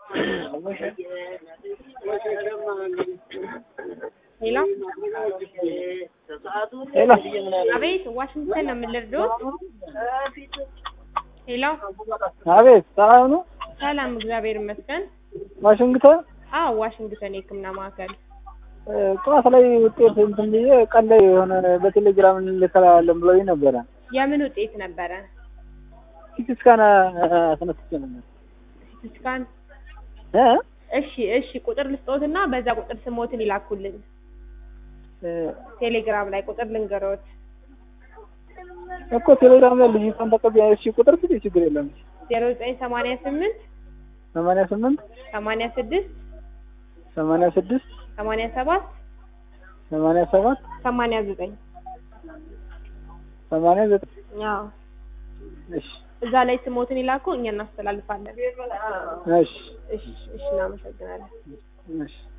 ሄሎ ሄሎ አቤት፣ ዋሽንግተን ነው የምንልደው። ሄሎ አቤት፣ ሰላም ነው? ሰላም፣ እግዚአብሔር ይመስገን። ዋሽንግተን አዎ፣ ዋሽንግተን የሕክምና ማዕከል። እ፣ ጠዋት ላይ ውጤት እንትን ብዬ ቀን ላይ የሆነ በቴሌግራም እንልከላለን ብለውኝ ነበረ። የምን ውጤት ነበረ? ሲቲ ስካን አስነስቼ ነበር ሲቲ ስካን። እ እሺ፣ እሺ፣ ቁጥር ልስጦትና በዛ ቁጥር ስሞትን ይላኩልን። እ፣ ቴሌግራም ላይ ቁጥር ልንገሮት። እኮ ቴሌግራም ላይ ልጅቷን ተቀብያ እሺ፣ ቁጥር ስጥ፣ ችግር የለም። ዜሮ ዘጠኝ ሰማንያ ስምንት ሰማንያ ስምንት ሰማንያ ስድስት ሰማንያ ስድስት ሰማንያ ሰባት ሰማንያ ሰባት ሰማንያ ዘጠኝ ሰማንያ ዘጠኝ አዎ እሺ፣ እዛ ላይ ስሞትን ይላኩ፣ እኛ እናስተላልፋለን። እሺ፣ እሺ፣ እሺ፣ እናመሰግናለን። እሺ